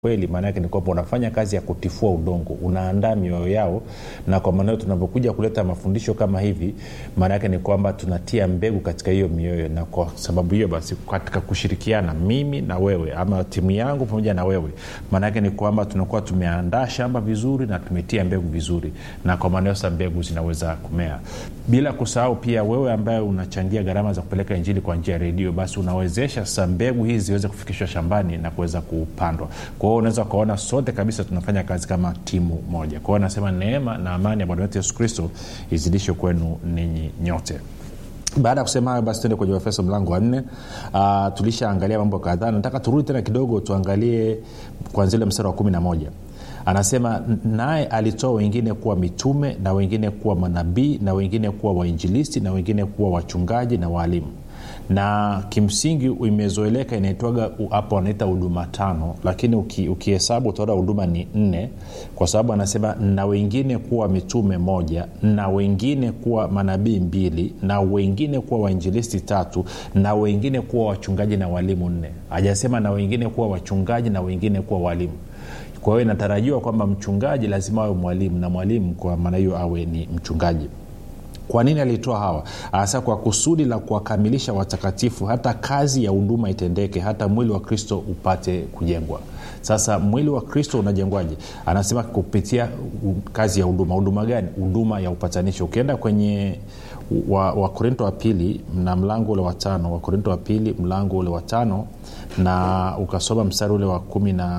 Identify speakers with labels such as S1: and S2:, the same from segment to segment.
S1: kweli maana yake ni kwamba unafanya kazi ya kutifua udongo unaandaa mioyo yao na kwa maana hiyo tunapokuja kuleta mafundisho kama hivi maana yake ni kwamba tunatia mbegu katika hiyo mioyo na kwa sababu hiyo basi katika kushirikiana mimi na wewe ama timu yangu pamoja na wewe maana yake ni kwamba tunakuwa tumeandaa shamba vizuri na tumetia mbegu vizuri na kwa maana hiyo sasa mbegu zinaweza kumea bila kusahau pia wewe ambaye unachangia gharama za kupeleka injili kwa njia ya redio basi unawezesha sasa mbegu hizi ziweze kufikishwa shambani na kuweza kupandwa kwa hiyo unaweza ukaona sote kabisa tunafanya kazi kama timu moja kwa hiyo anasema neema na amani ya bwana wetu yesu kristo izidishwe kwenu ninyi nyote baada ya kusema hayo basi tuende kwenye efeso mlango wa nne uh, tulishaangalia mambo kadhaa nataka turudi tena kidogo tuangalie kwanzia ule mstari wa kumi na moja anasema naye alitoa wengine kuwa mitume na wengine kuwa manabii na wengine kuwa wainjilisti na wengine kuwa wachungaji na waalimu na kimsingi imezoeleka inaitwaga hapo wanaita huduma tano lakini uki, ukihesabu utaona huduma ni nne kwa sababu anasema na wengine kuwa mitume moja na wengine kuwa manabii mbili na wengine kuwa wainjilisti tatu na wengine kuwa wachungaji na walimu nne hajasema na wengine kuwa wachungaji na wengine kuwa walimu kwa hiyo inatarajiwa kwamba mchungaji lazima awe mwalimu na mwalimu kwa maana hiyo awe ni mchungaji kwa nini alitoa hawa hasa kwa kusudi la kuwakamilisha watakatifu hata kazi ya huduma itendeke hata mwili wa kristo upate kujengwa sasa mwili wa kristo unajengwaje anasema kupitia kazi ya huduma huduma gani huduma ya upatanisho ukienda kwenye wakorinto wa, wa pili na mlango ule wa tano wakorinto wa pili mlango ule wa tano na ukasoma mstari ule wa kumi na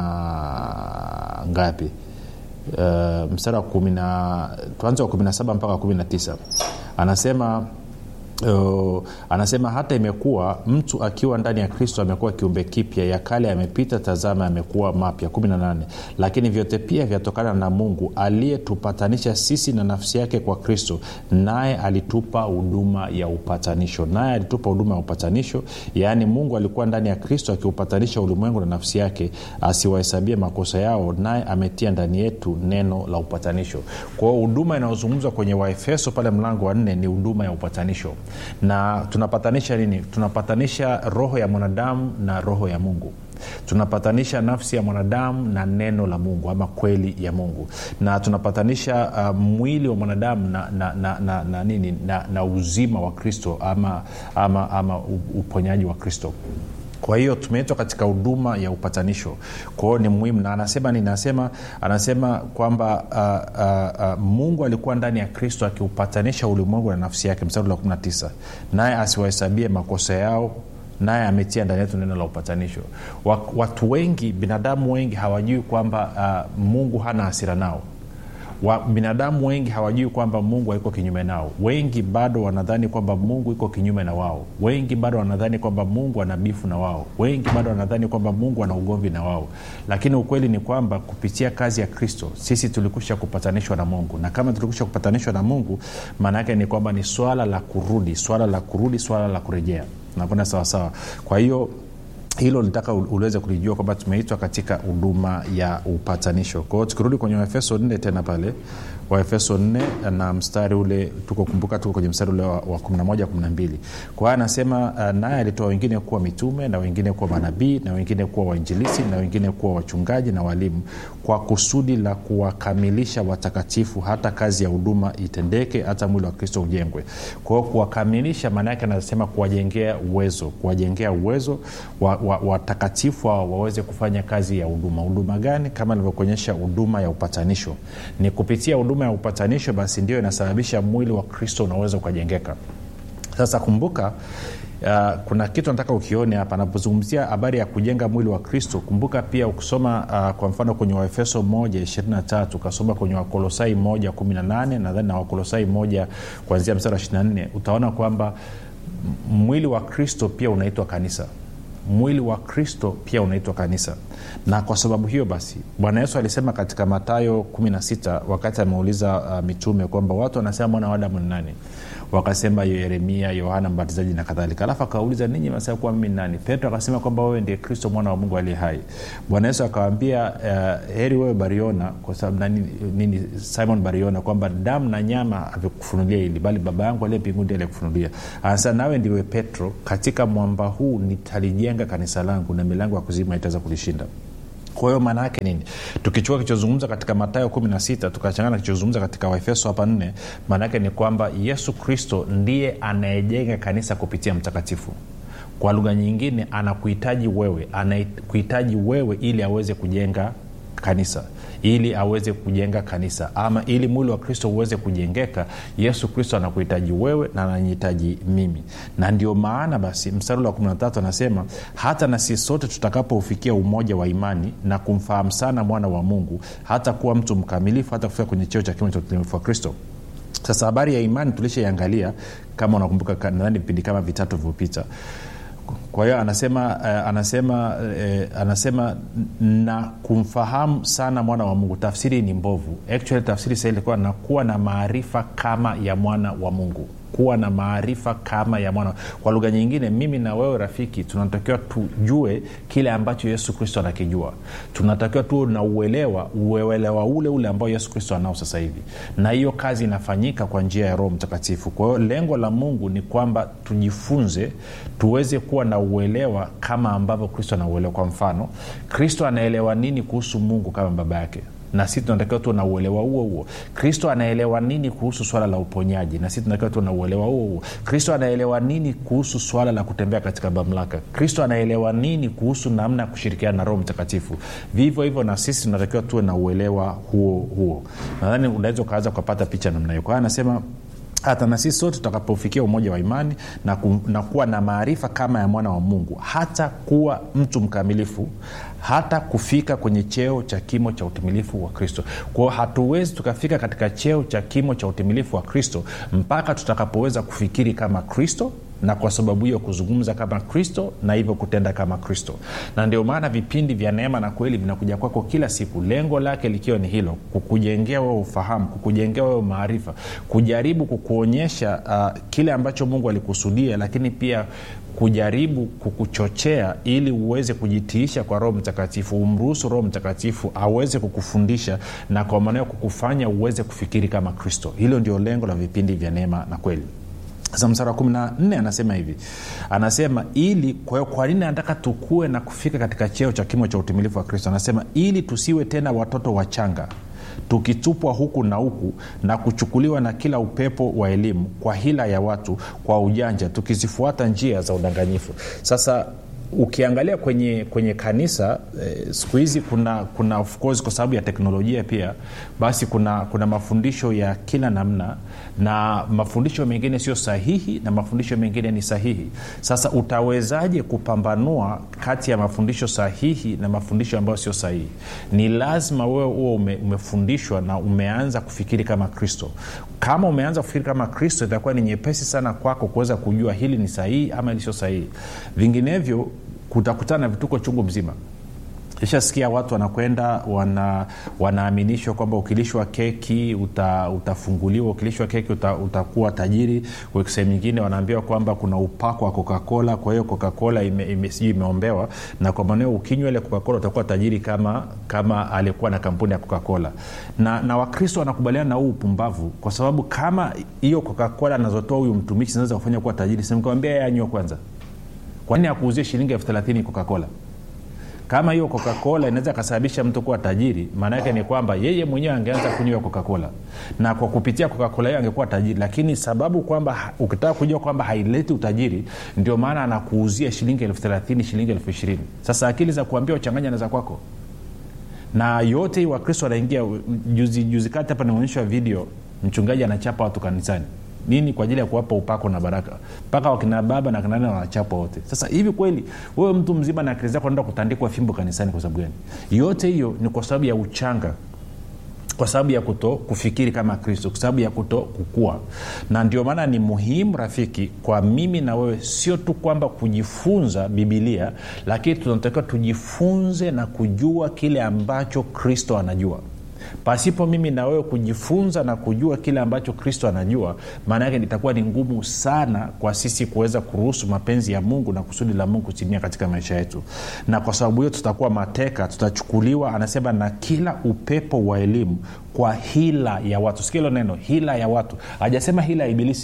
S1: ngapi uh, mstari wa kumi na tuanze wa kumi na saba mpaka kumi na tisa anasema Uh, anasema hata imekuwa mtu akiwa ndani ya kristo amekuwa kiumbe kipya ya kale yamepita tazama yamekuwa mapya 18 lakini vyote pia vyatokana na mungu aliyetupatanisha sisi na nafsi yake kwa kristo naye alitupa huduma ya upatanisho naye alitupa huduma ya upatanisho yaani mungu alikuwa ndani ya kristo akiupatanisha ulimwengu na nafsi yake asiwahesabie makosa yao naye ametia ndani yetu neno la upatanisho kwa hiyo huduma inayozungumzwa kwenye waefeso pale mlango wa nne ni huduma ya upatanisho na tunapatanisha nini tunapatanisha roho ya mwanadamu na roho ya mungu tunapatanisha nafsi ya mwanadamu na neno la mungu ama kweli ya mungu na tunapatanisha uh, mwili wa mwanadamu na, na, na, na, na, nini na, na uzima wa kristo ama, ama, ama uponyaji wa kristo kwa hiyo tumeitwa katika huduma ya upatanisho kwa hiyo ni muhimu na anasema nini anasema anasema kwamba uh, uh, uh, mungu alikuwa ndani ya kristo akiupatanisha ulimwengu na nafsi yake mstari wa 19 naye asiwahesabie makosa yao naye ametia ndani yetu neno la upatanisho watu wengi binadamu wengi hawajui kwamba uh, mungu hana hasira nao wa, binadamu wengi hawajui kwamba mungu haiko kinyume nao wengi bado wanadhani kwamba mungu iko kinyume na wao wengi bado wanadhani kwamba mungu ana bifu na wao wengi bado wanadhani kwamba mungu ana ugomvi na wao lakini ukweli ni kwamba kupitia kazi ya kristo sisi tulikusha kupatanishwa na mungu na kama tulikusha kupatanishwa na mungu maana yake ni kwamba ni swala la kurudi swala la kurudi swala la kurejea nakwenda sawasawa kwa hiyo hilo litaka uliweze kulijua kwamba tumeitwa katika huduma ya upatanisho kwa hiyo tukirudi kwenye waefeso nne tena pale waefeso 4 na mstari ule tuko kumbuka tuko kwenye mstari ule wa, wa 11 12 kwa hiyo anasema uh, naye alitoa wengine kuwa mitume na wengine kuwa manabii na wengine kuwa wainjilisi na wengine kuwa wachungaji na walimu kwa kusudi la kuwakamilisha watakatifu hata kazi ya huduma itendeke hata mwili wa kristo ujengwe kwa hiyo kuwakamilisha maana yake anasema kuwajengea uwezo kuwajengea uwezo watakatifu wa, wa, wa waweze kufanya kazi ya huduma huduma gani kama nilivyokuonyesha huduma ya upatanisho ni kupitia huduma ya upatanisho basi ndio inasababisha mwili wa kristo unaweza ukajengeka sasa kumbuka Uh, kuna kitu nataka ukione hapa anapozungumzia habari ya kujenga mwili wa kristo kumbuka pia ukisoma uh, kwa mfano kwenye waefeso 123 ukasoma kwenye wakolosai 118 nadhani na wakolosai 1 kuanzia mstari wa 24 utaona kwamba mwili wa kristo pia unaitwa kanisa mwili wa kristo pia unaitwa kanisa na kwa sababu hiyo basi bwana yesu alisema katika matayo 16 wakati ameuliza uh, mitume kwamba watu wanasema mwana wa adamu ni nani wakasema yeremia yohana mbatizaji na kadhalika alafu akawauliza ninyi masema kuwa mimi nani petro akasema kwamba wewe ndiye kristo mwana wa mungu aliye hai bwana yesu akawambia uh, heri wewe bariona kwa sababu nani, nini simon bariona kwamba damu na nyama avikufunulia hili bali baba yangu aliye mbinguni aliyekufunulia anasema nawe ndiwe petro katika mwamba huu nitalijenga kanisa langu na milango ya kuzima itaweza kulishinda kwa hiyo maana yake nini tukichukua kichozungumza katika matayo 16 tukachangana kichozungumza katika waefeso hapa 4 maana yake ni kwamba yesu kristo ndiye anayejenga kanisa kupitia mtakatifu kwa lugha nyingine anakuhitaji wewe anakuhitaji wewe ili aweze kujenga kanisa ili aweze kujenga kanisa ama ili mwili wa kristo uweze kujengeka yesu kristo anakuhitaji wewe na ananihitaji mimi na ndio maana basi mstari wa 13 anasema hata na sisi sote tutakapoufikia umoja wa imani na kumfahamu sana mwana wa mungu hata kuwa mtu mkamilifu hata kufika kwenye cheo cha kimo cha utimilifu wa kristo sasa habari ya imani tulishaiangalia kama unakumbuka nadhani vipindi kama vitatu vilivyopita kwa hiyo anasema uh, anasema uh, anasema na kumfahamu sana mwana wa mungu tafsiri ni mbovu actually tafsiri sahii ilikuwa nakuwa na maarifa kama ya mwana wa mungu kuwa na maarifa kama ya mwana kwa lugha nyingine mimi na wewe rafiki tunatakiwa tujue kile ambacho yesu kristo anakijua tunatakiwa tuwe na uelewa uelewa ule ule ambao yesu kristo anao sasa hivi na hiyo kazi inafanyika kwa njia ya roho mtakatifu kwa hiyo lengo la mungu ni kwamba tujifunze tuweze kuwa na uelewa kama ambavyo kristo anauelewa kwa mfano kristo anaelewa nini kuhusu mungu kama baba yake na sisi tunatakiwa tuwe na uelewa huo huo kristo anaelewa nini kuhusu swala la uponyaji na sisi tunatakiwa tuwe na uelewa huo huo kristo anaelewa nini kuhusu swala la kutembea katika mamlaka kristo anaelewa nini kuhusu namna ya kushirikiana na roho mtakatifu vivyo hivyo na sisi tunatakiwa tuwe na uelewa huo huo nadhani unaweza ukaanza ukapata picha namna hiyo kwa hiyo anasema hata na sisi sote tutakapofikia umoja wa imani na, ku, na kuwa na maarifa kama ya mwana wa mungu hata kuwa mtu mkamilifu hata kufika kwenye cheo cha kimo cha utimilifu wa kristo kwao hatuwezi tukafika katika cheo cha kimo cha utimilifu wa kristo mpaka tutakapoweza kufikiri kama kristo na kwa sababu hiyo kuzungumza kama kristo na hivyo kutenda kama kristo na ndio maana vipindi vya neema na kweli vinakuja kwako kila siku lengo lake likiwa ni hilo kukujengea wewe ufahamu kukujengea wewe maarifa kujaribu kukuonyesha uh, kile ambacho mungu alikusudia lakini pia kujaribu kukuchochea ili uweze kujitiisha kwa roho mtakatifu umruhusu roho mtakatifu aweze kukufundisha na kwa maanao kukufanya uweze kufikiri kama kristo hilo ndio lengo la vipindi vya neema na kweli sasa msara wa kumi na nne anasema hivi anasema ili kwa hiyo kwa nini anataka tukue na kufika katika cheo cha kimo cha utimilifu wa kristo anasema ili tusiwe tena watoto wachanga tukitupwa huku na huku na kuchukuliwa na kila upepo wa elimu kwa hila ya watu kwa ujanja tukizifuata njia za udanganyifu sasa ukiangalia kwenye kwenye kanisa eh, siku hizi kuna kuna of course kwa sababu ya teknolojia pia basi kuna kuna mafundisho ya kila namna na mafundisho mengine sio sahihi na mafundisho mengine ni sahihi sasa utawezaje kupambanua kati ya mafundisho sahihi na mafundisho ambayo sio sahihi ni lazima wewe huo ume, umefundishwa na umeanza kufikiri kama kristo kama umeanza kufikiri kama kristo itakuwa ni nyepesi sana kwako kuweza kujua hili ni sahihi ama hili sio sahihi vinginevyo kutakutana na vituko chungu mzima ishasikia watu wanakwenda wana, wanaaminishwa kwamba ukilishwa keki uta, utafunguliwa ukilishwa keki uta, utakuwa tajiri sehemu nyingine wanaambiwa kwamba kuna upako wa coca-cola kwa hiyo coca-cola ime, ime, sijui imeombewa na kwa maneo ukinywa ile coca-cola utakuwa tajiri kama kama aliyekuwa na kampuni ya coca-cola na, na wakristo wanakubaliana na huu upumbavu kwa sababu kama hiyo coca-cola anazotoa huyu mtumishi zinaweza kufanya kuwa tajiri simkawambia yeye anywa kwanza kwa nini akuuzie shilingi elfu thelathini coca-cola kama hiyo coca-cola inaweza kasababisha mtu kuwa tajiri maana yake ni kwamba yeye mwenyewe angeanza kunywa coca-cola na kwa kupitia coca-cola hiyo angekuwa tajiri lakini sababu kwamba ukitaka kujua kwamba haileti utajiri ndio maana anakuuzia shilingi elfu thelathini shilingi elfu ishirini sasa akili za kuambia uchanganya na za kwako na yote hii wakristo wanaingia juzi, juzi kati hapa nimeonyeshwa video mchungaji anachapa watu kanisani nini kwa ajili ya kuwapa upako na baraka mpaka wakina baba na kinane wanachapwa wote sasa hivi kweli wewe mtu mzima na akili zako naenda kutandikwa fimbo kanisani kwa sababu gani yote hiyo ni kwa sababu ya uchanga kwa sababu ya kuto kufikiri kama kristo kwa sababu ya kuto kukua na ndio maana ni muhimu rafiki kwa mimi na wewe sio tu kwamba kujifunza bibilia lakini tunatakiwa tujifunze na kujua kile ambacho kristo anajua pasipo mimi na wewe kujifunza na kujua kile ambacho kristo anajua maana yake itakuwa ni ngumu sana kwa sisi kuweza kuruhusu mapenzi ya mungu na kusudi la mungu kutimia katika maisha yetu na kwa sababu hiyo tutakuwa mateka tutachukuliwa anasema na kila upepo wa elimu kwa hila ya watu sikia hilo neno hila ya watu hajasema hila ya ibilisi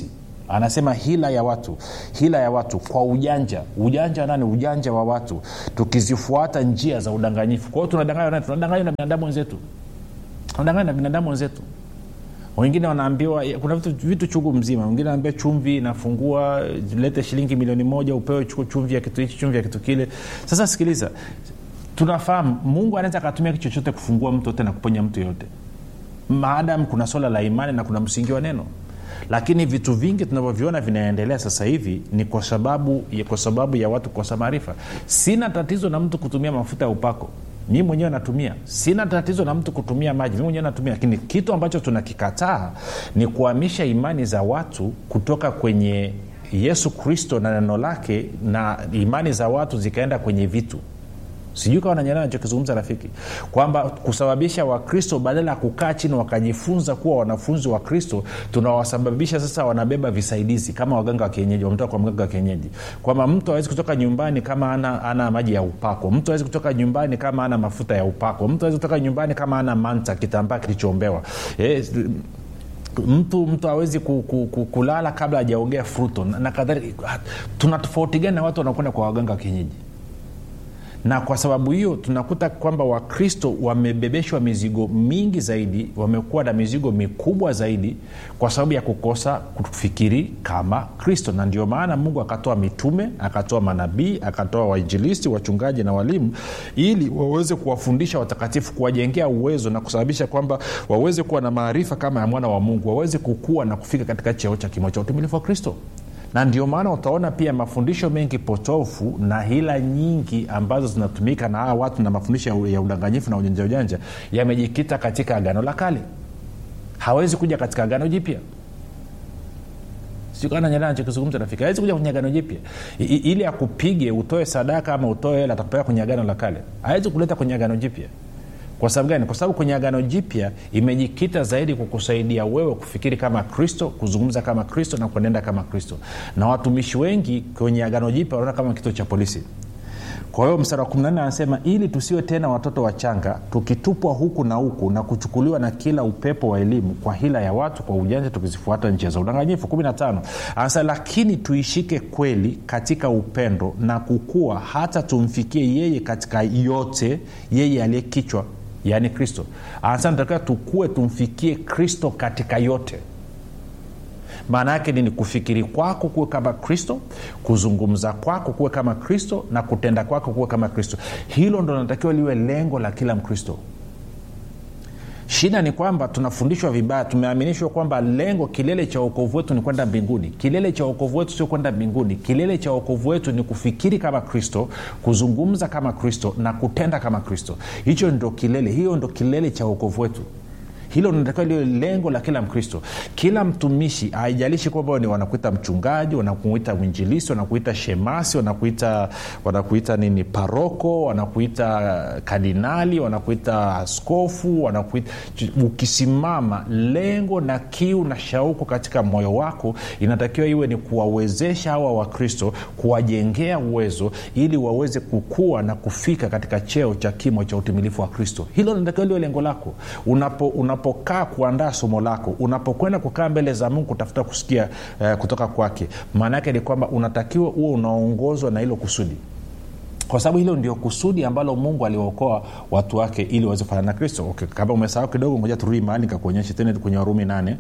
S1: anasema hila ya watu hila ya watu kwa ujanja ujanja nani ujanja wa watu tukizifuata njia za udanganyifu kwa hiyo tunadanganywa nani tunadanganywa na binadamu wenzetu tunadanganywa na binadamu wenzetu wengine wanaambiwa kuna vitu, vitu chungu mzima wengine anaambia chumvi inafungua lete shilingi milioni moja upewe chumvi ya kitu hichi chumvi ya kitu kile sasa sikiliza tunafahamu mungu anaweza akatumia kitu chochote kufungua mtu yote na kuponya mtu yoyote maadam kuna swala la imani na kuna msingi wa neno lakini vitu vingi tunavyoviona vinaendelea sasa hivi ni kwa sababu kwa sababu ya watu kukosa maarifa sina tatizo na mtu kutumia mafuta ya upako mi mwenyewe natumia sina tatizo na mtu kutumia maji mi mwenyewe natumia lakini kitu ambacho tunakikataa ni kuhamisha imani za watu kutoka kwenye yesu kristo na neno lake na imani za watu zikaenda kwenye vitu sijui kawa nanyelewa nachokizungumza rafiki kwamba kusababisha wakristo badala ya kukaa chini wakajifunza kuwa wanafunzi wa kristo tunawasababisha sasa wanabeba visaidizi kama waganga wa kienyeji wametoka kwa mganga wa kienyeji kwamba mtu awezi kutoka nyumbani kama ana, ana maji ya upako mtu awezi kutoka nyumbani kama ana mafuta ya upako mtu awezi kutoka nyumbani kama ana manta kitambaa kilichoombewa eh, mtu mtu awezi ku, ku, ku, kulala kabla hajaongea fruto na, na kadhalika tuna tofauti gani na watu wanakwenda kwa waganga wa kienyeji na kwa sababu hiyo tunakuta kwamba wakristo wamebebeshwa mizigo mingi zaidi wamekuwa na mizigo mikubwa zaidi kwa sababu ya kukosa kufikiri kama kristo na ndio maana mungu akatoa mitume akatoa manabii akatoa wainjilisti wachungaji na walimu ili waweze kuwafundisha watakatifu kuwajengea uwezo na kusababisha kwamba waweze kuwa na maarifa kama ya mwana wa mungu waweze kukua na kufika katika cheo cha kimo cha utumilifu wa kristo na ndio maana utaona pia mafundisho mengi potofu na hila nyingi ambazo zinatumika na hawa watu na mafundisho ya udanganyifu na ujanja ujanja yamejikita katika agano la kale hawezi kuja katika agano jipya sikanaachokizungumza rafiki hawezi kuja kwenye agano jipya ili akupige utoe sadaka ama utoe hela atakupeleka kwenye agano la kale hawezi kuleta kwenye agano jipya kwa sababu gani kwa sababu kwenye agano jipya imejikita zaidi kukusaidia wewe kufikiri kama kristo kuzungumza kama kristo na kuenenda kama kristo na watumishi wengi kwenye agano jipya wanaona kama kituo cha polisi kwa hiyo mstari wa 14 anasema ili tusiwe tena watoto wachanga tukitupwa huku na huku na kuchukuliwa na kila upepo wa elimu kwa hila ya watu kwa ujanja tukizifuata njia za udanganyifu 15 anasema lakini tuishike kweli katika upendo na kukua hata tumfikie yeye katika yote yeye aliye kichwa yaani kristo anasema natakiwa tukue tumfikie kristo katika yote maana yake nini kufikiri kwako kuwe kama kristo kuzungumza kwako kuwe kama kristo na kutenda kwako kuwe kama kristo hilo ndo linatakiwa liwe lengo la kila mkristo shida ni kwamba tunafundishwa vibaya tumeaminishwa kwamba lengo kilele cha uokovu wetu ni kwenda mbinguni kilele cha uokovu wetu sio kwenda mbinguni kilele cha uokovu wetu ni kufikiri kama kristo kuzungumza kama kristo na kutenda kama kristo hicho ndo kilele hiyo ndo kilele cha uokovu wetu hilo linatakiwa liwe lengo la kila mkristo kila mtumishi haijalishi kwamba ni wanakuita mchungaji wanakuita mwinjilisi wanakuita shemasi wanakuita wanakuita nini paroko wanakuita kardinali wanakuita askofu wanakuita ukisimama lengo na kiu na shauku katika moyo wako inatakiwa iwe ni kuwawezesha hawa wakristo kuwajengea uwezo ili waweze kukua na kufika katika cheo cha kimo cha utimilifu wa kristo hilo linatakiwa liwe lengo lako unapo, unapo unapokaa kuandaa somo lako unapokwenda kukaa mbele za mungu kutafuta kusikia uh, kutoka kwake maana yake ni kwamba unatakiwa huo unaongozwa na hilo kusudi kwa sababu hilo ndio kusudi ambalo mungu aliwaokoa watu wake ili waweze kufanana na kristo okay, kama umesahau kidogo ngoja turudi mahali nikakuonyesha tena kwenye warumi nane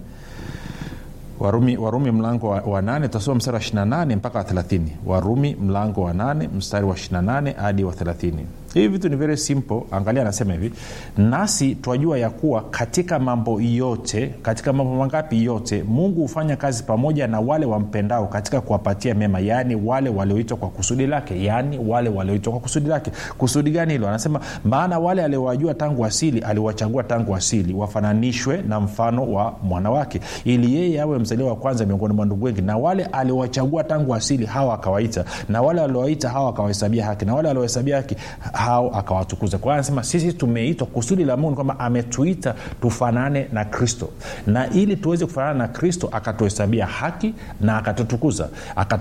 S1: warumi, warumi mlango wa, wa nane tutasoma mstari wa 28 mpaka wa 30 warumi mlango wa nane mstari wa 28 hadi wa 30 hivi vitu ni very simple angalia anasema hivi nasi twajua ya kuwa katika mambo yote katika mambo mangapi yote mungu hufanya kazi pamoja na wale wampendao katika kuwapatia mema yaani wale walioitwa kwa kusudi lake yaani wale walioitwa kwa kusudi lake kusudi gani hilo anasema maana wale aliowajua tangu asili aliwachagua tangu asili wafananishwe na mfano wa mwana wake ili yeye awe mzaliwa wa kwanza miongoni mwa ndugu wengi na wale aliowachagua tangu asili hawa akawaita na wale waliowaita hawa akawahesabia haki na wale waliohesabia haki hao akawatukuza kwa hiyo anasema sisi tumeitwa kusudi la mungu kwamba ametuita tufanane na kristo na ili tuweze kufanana na kristo akatuhesabia haki na akatutukuza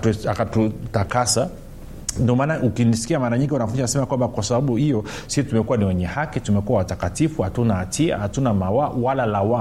S1: akatutakasa akatu ndio maana ukinisikia mara nyingi wanafunzi nasema kwamba kwa sababu hiyo sisi tumekuwa ni wenye haki tumekuwa watakatifu hatuna hatia hatuna mawa wala lawama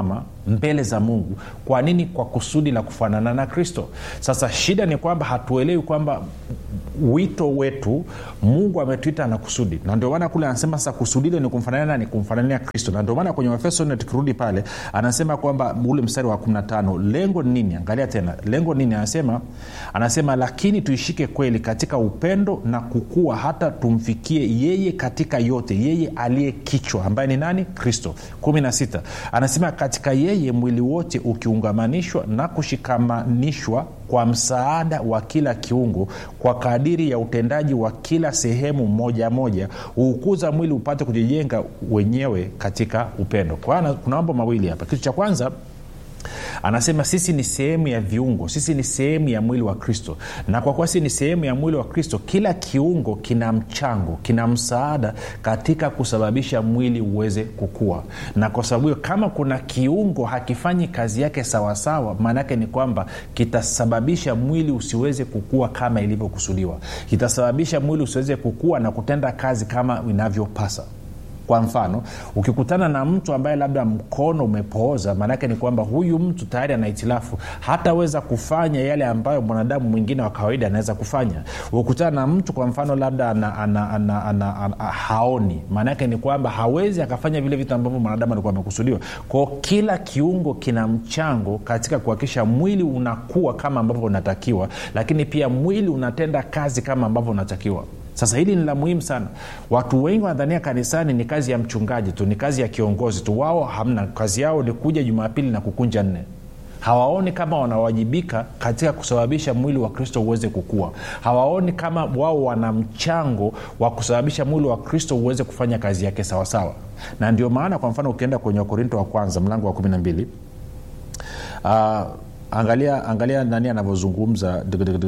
S1: mbele za mungu kwa nini kwa kusudi la kufanana na kristo sasa shida ni kwamba hatuelewi kwamba wito wetu mungu ametuita na kusudi na ndio maana kule anasema sasa kusudi ile ni kumfanania nani kumfanania kristo na ndio maana kwenye efeso nne tukirudi pale anasema kwamba ule mstari wa 15 lengo ni nini angalia tena lengo nini anasema anasema lakini tuishike kweli katika upendo na kukua hata tumfikie yeye katika yote yeye aliye kichwa ambaye ni nani kristo 16 anasema katika yeye mwili wote ukiungamanishwa na kushikamanishwa kwa msaada wa kila kiungo kwa kadiri ya utendaji wa kila sehemu moja moja huukuza mwili upate kujijenga wenyewe katika upendo kwa hiyo kuna mambo mawili hapa kitu cha kwanza anasema sisi ni sehemu ya viungo sisi ni sehemu ya mwili wa kristo na kwa kuwa sisi ni sehemu ya mwili wa kristo kila kiungo kina mchango kina msaada katika kusababisha mwili uweze kukua na kwa sababu hiyo kama kuna kiungo hakifanyi kazi yake sawasawa maanaake ni kwamba kitasababisha mwili usiweze kukua kama ilivyokusudiwa kitasababisha mwili usiweze kukua na kutenda kazi kama inavyopasa kwa mfano ukikutana na mtu ambaye labda mkono umepooza maanake ni kwamba huyu mtu tayari ana hitilafu hataweza kufanya yale ambayo mwanadamu mwingine wa kawaida anaweza kufanya ukikutana na mtu kwa mfano labda ana, ana, ana, ana, ana, haoni maanake ni kwamba hawezi akafanya vile vitu ambavyo mwanadamu alikuwa amekusudiwa kwao kila kiungo kina mchango katika kuhakikisha mwili unakuwa kama ambavyo unatakiwa lakini pia mwili unatenda kazi kama ambavyo unatakiwa sasa hili ni la muhimu sana watu wengi wanadhania kanisani ni kazi ya mchungaji tu ni kazi ya kiongozi tu wao hamna kazi yao ni kuja jumapili na kukunja nne hawaoni kama wanawajibika katika kusababisha mwili wa kristo uweze kukua hawaoni kama wao wana mchango wa kusababisha mwili wa kristo uweze kufanya kazi yake sawasawa na ndio maana kwa mfano ukienda kwenye wakorinto wa kwanza mlango wa kumi na mbili uh, angalia angalia nani anavyozungumza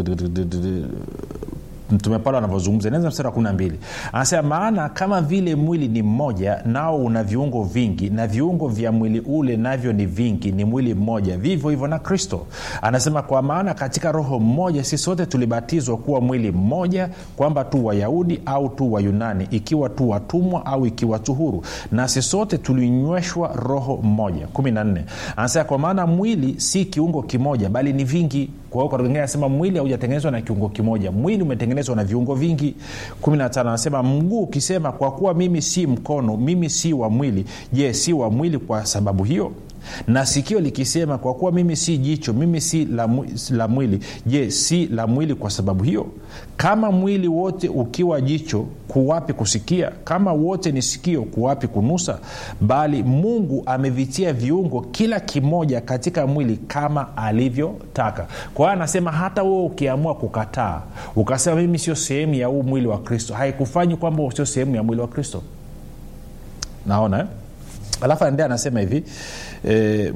S1: mtume paulo anavyozungumza inaanza mstari wa kumi na mbili anasema maana kama vile mwili ni mmoja nao una viungo vingi na viungo vya mwili ule navyo ni vingi ni mwili mmoja vivyo hivyo na kristo anasema kwa maana katika roho mmoja si sote tulibatizwa kuwa mwili mmoja kwamba tu wayahudi au tu wayunani ikiwa tu watumwa au ikiwa tu huru nasi sote tulinyweshwa roho mmoja kumi na nne anasema kwa maana mwili si kiungo kimoja bali ni vingi kwa hiyo kaingine anasema mwili haujatengenezwa na kiungo kimoja mwili umetengenezwa na viungo vingi 15 anasema mguu ukisema kwa kuwa mimi si mkono mimi si wa mwili je si wa mwili kwa sababu hiyo na sikio likisema kwa kuwa mimi si jicho mimi si la, la mwili je si la mwili kwa sababu hiyo kama mwili wote ukiwa jicho kuwapi kusikia kama wote ni sikio kuwapi kunusa bali mungu amevitia viungo kila kimoja katika mwili kama alivyotaka kwa hiyo anasema hata wewe ukiamua kukataa ukasema mimi sio sehemu ya huu mwili wa kristo haikufanyi kwamba sio sehemu ya mwili wa kristo naona eh? alafu anaendea anasema hivi e,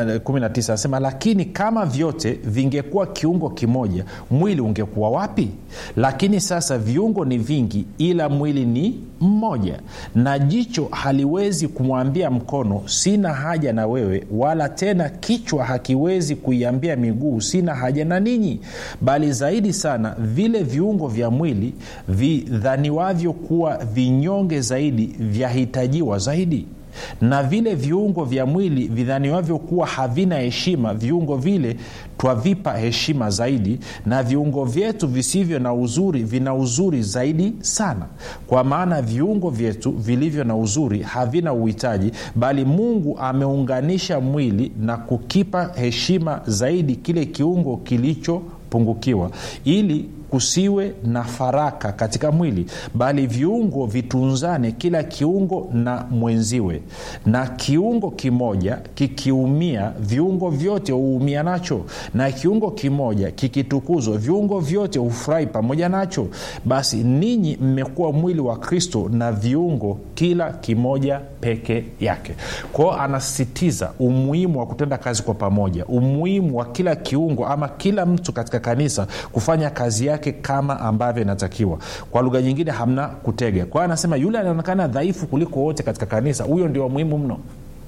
S1: 19 anasema lakini kama vyote vingekuwa kiungo kimoja mwili ungekuwa wapi lakini sasa viungo ni vingi ila mwili ni mmoja na jicho haliwezi kumwambia mkono sina haja na wewe wala tena kichwa hakiwezi kuiambia miguu sina haja na ninyi bali zaidi sana vile viungo vya mwili vidhaniwavyo kuwa vinyonge zaidi vyahitajiwa zaidi na vile viungo vya mwili vidhaniwavyo kuwa havina heshima viungo vile twavipa heshima zaidi na viungo vyetu visivyo na uzuri vina uzuri zaidi sana kwa maana viungo vyetu vilivyo na uzuri havina uhitaji bali mungu ameunganisha mwili na kukipa heshima zaidi kile kiungo kilichopungukiwa ili kusiwe na faraka katika mwili bali viungo vitunzane kila kiungo na mwenziwe na kiungo kimoja kikiumia viungo vyote huumia nacho na kiungo kimoja kikitukuzwa viungo vyote hufurahi pamoja nacho basi ninyi mmekuwa mwili wa kristo na viungo kila kimoja peke yake kwao anasisitiza umuhimu wa kutenda kazi kwa pamoja umuhimu wa kila kiungo ama kila mtu katika kanisa kufanya kazi yake kama ambavyo inatakiwa kwa lugha nyingine hamna kutega kwa hiyo anasema yule anaonekana dhaifu kuliko wote katika kanisa huyo ndio muhimu mno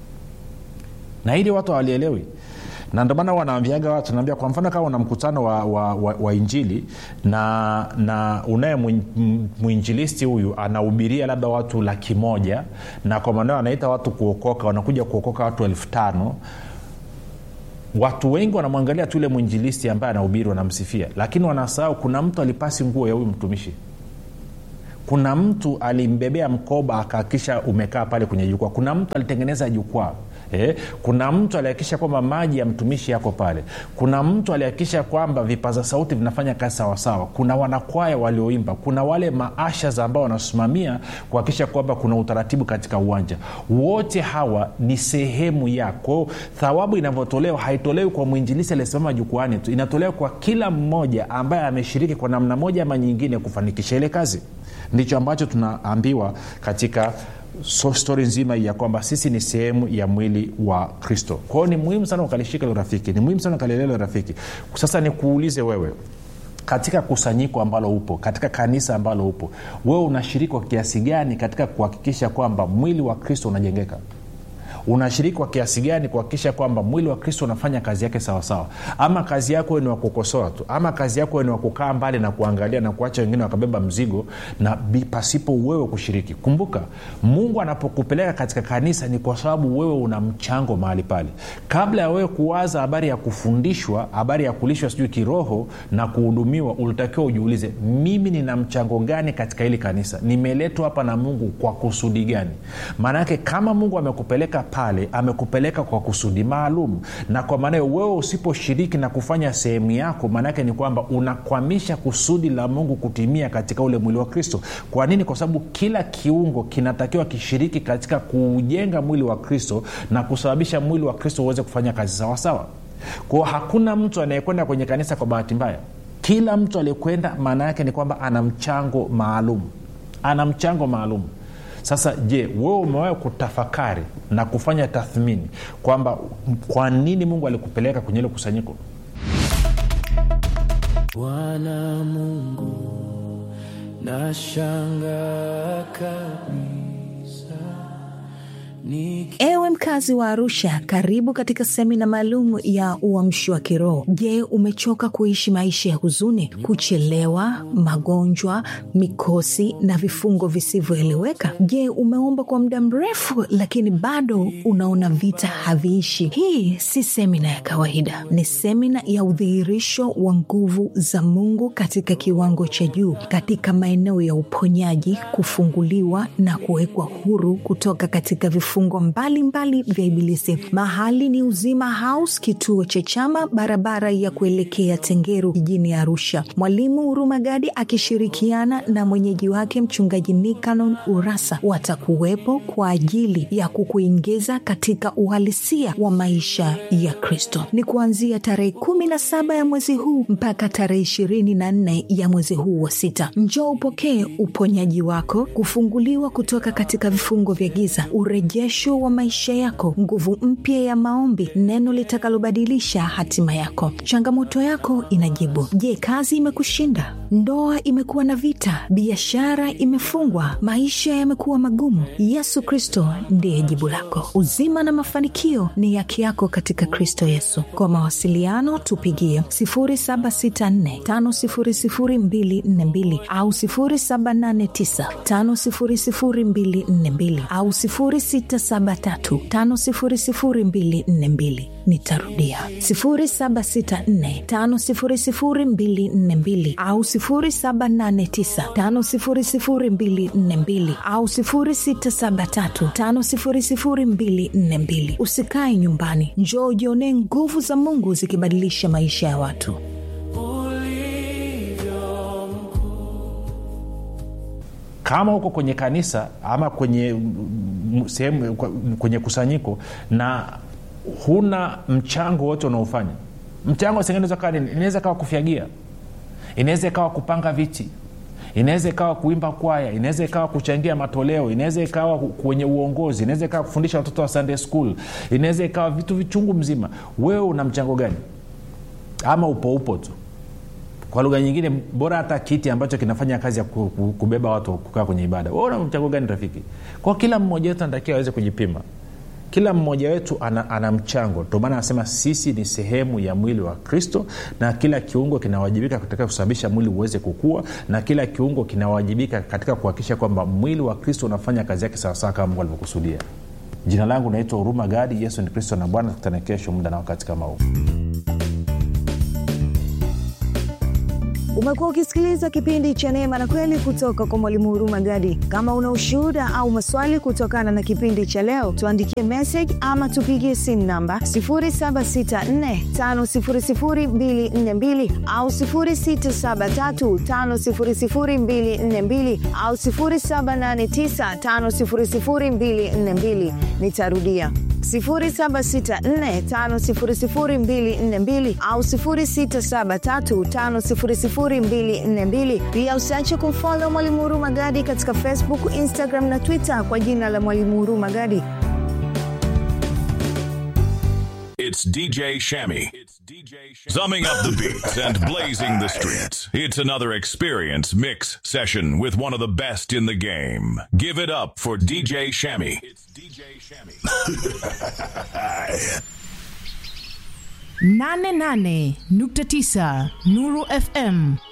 S1: na hili watu hawalielewi na ndio maana wanaambiaga watu naambia kwa mfano kama una mkutano wa, wa, wa, wa injili na na unaye mwinjilisti huyu anahubiria labda watu laki moja na kwa maneo anaita watu kuokoka wanakuja kuokoka watu elfu tano watu wengi wanamwangalia tu yule mwinjilisti ambaye anahubiri wanamsifia lakini wanasahau kuna mtu alipasi nguo ya huyu mtumishi kuna mtu alimbebea mkoba akahakikisha umekaa pale kwenye jukwaa kuna mtu alitengeneza jukwaa Eh, kuna mtu alihakikisha kwamba maji ya mtumishi yako pale kuna mtu alihakikisha kwamba vipaza sauti vinafanya kazi sawasawa kuna wanakwaya walioimba kuna wale maashas ambao wanasimamia kuhakikisha kwamba kuna utaratibu katika uwanja wote hawa ni sehemu ya kwao thawabu inavyotolewa haitolewi kwa mwinjilisi aliyesimama jukwani tu inatolewa kwa kila mmoja ambaye ameshiriki kwa namna moja ama nyingine kufanikisha ile kazi ndicho ambacho tunaambiwa katika so stori nzima ya kwamba sisi ni sehemu ya mwili wa kristo kwao ni muhimu sana ukalishika hilo rafiki ni muhimu sana ukalielewa hilo rafiki sasa nikuulize wewe katika kusanyiko ambalo upo katika kanisa ambalo upo wewe unashiriki kwa kiasi gani katika kuhakikisha kwamba mwili wa kristo unajengeka unashiriki kwa kiasi gani kuhakikisha kwamba mwili wa kristo unafanya kazi yake sawasawa ama kazi yako ni wakukosoa tu ama kazi yako ni wakukaa mbali na kuangalia na kuacha wengine wakabeba mzigo na pasipo wewe kushiriki kumbuka mungu anapokupeleka katika kanisa ni kwa sababu wewe una mchango mahali pale kabla ya wewe kuwaza habari ya kufundishwa habari ya kulishwa sijui kiroho na kuhudumiwa ulitakiwa ujiulize mimi nina mchango gani katika hili kanisa nimeletwa hapa na mungu kwa kusudi gani maanake kama mungu amekupeleka pale amekupeleka kwa kusudi maalum na kwa maana hiyo wewe usiposhiriki na kufanya sehemu yako maanaake ni kwamba unakwamisha kusudi la mungu kutimia katika ule mwili wa kristo kwa nini kwa sababu kila kiungo kinatakiwa kishiriki katika kuujenga mwili wa kristo na kusababisha mwili wa kristo uweze kufanya kazi sawasawa kwao hakuna mtu anayekwenda kwenye kanisa kwa bahati mbaya kila mtu aliyekwenda maana yake ni kwamba ana mchango maalum ana mchango maalum sasa je wewe umewahi kutafakari na kufanya tathmini kwamba kwa nini mungu alikupeleka kwenye ile kusanyiko
S2: bwana mungu nashanga kabisa Niki...
S3: ewe mkazi wa arusha karibu katika semina maalum ya uamshi wa kiroho je umechoka kuishi maisha ya huzuni kuchelewa magonjwa mikosi na vifungo visivyoeleweka je umeomba kwa muda mrefu lakini bado unaona vita haviishi hii si semina ya kawaida ni semina ya udhihirisho wa nguvu za mungu katika kiwango cha juu katika maeneo ya uponyaji kufunguliwa na kuwekwa huru kutoka katika vifungo mbalimbali vya ibilisi mahali ni uzima house kituo cha chama barabara ya kuelekea tengeru jijini arusha mwalimu hurumagadi akishirikiana na mwenyeji wake mchungaji nikanon urasa watakuwepo kwa ajili ya kukuingiza katika uhalisia wa maisha ya kristo ni kuanzia tarehe kumi na saba ya mwezi huu mpaka tarehe ishirini na nne ya mwezi huu wa sita njoo upokee uponyaji wako kufunguliwa kutoka katika vifungo vya giza urejesho wa maisha yako nguvu mpya ya maombi neno litakalobadilisha hatima yako changamoto yako inajibu je kazi imekushinda ndoa imekuwa na vita biashara imefungwa maisha yamekuwa magumu yesu kristo ndiye jibu lako uzima na mafanikio ni yake yako katika kristo yesu kwa mawasiliano tupigie 764500242 au 789500242 au 673500242 nitarudia 764500242 au 789500242 au 673500242 usikae nyumbani njoo ujionee nguvu za mungu zikibadilisha maisha ya watu
S2: ulivyo
S1: kama uko kwenye kanisa ama kwenye m- sehemu kwenye kusanyiko na huna mchango wote unaofanya mchango singine kawa nini inaweza kawa kufyagia inaweza ikawa kupanga viti inaweza ikawa kuimba kwaya inaweza ikawa kuchangia matoleo inaweza ikawa kwenye uongozi inaweza ikawa kufundisha watoto wa sunday school inaweza ikawa vitu vichungu mzima wewe una mchango gani ama upo upo tu kwa lugha nyingine bora hata kiti ambacho kinafanya kazi ya ku- ku- kubeba watu kukaa kwenye ibada wewe una mchango gani rafiki kwa kila mmoja wetu anatakiwa aweze kujipima kila mmoja wetu ana, ana mchango ndio maana anasema sisi ni sehemu ya mwili wa kristo na kila kiungo kinawajibika katika kusababisha mwili uweze kukua na kila kiungo kinawajibika katika kuhakikisha kwamba mwili wa kristo unafanya kazi yake sawasawa kama mungu alivyokusudia jina langu naitwa huruma gadi yesu ni kristo na bwana tukutane kesho muda na wakati kama huu
S3: umekuwa ukisikiliza kipindi cha neema na kweli kutoka kwa mwalimu huruma gadi kama una ushuhuda au maswali kutokana na kipindi cha leo tuandikie message ama tupigie simu namba 7645242 au 6735242 au 7895242 nitarudia 7645242 au 6735242 pia usiache kumfolo mwalimu huruma gadi katika facebook instagram na twitter kwa jina la mwalimu huruma gadi
S4: It's DJ Shammy. Summing up the beats and blazing the streets. It's another experience mix session with one of the best in the game. Give it up for DJ Shammy. It's DJ Shammy.
S5: 88.9 Nuru FM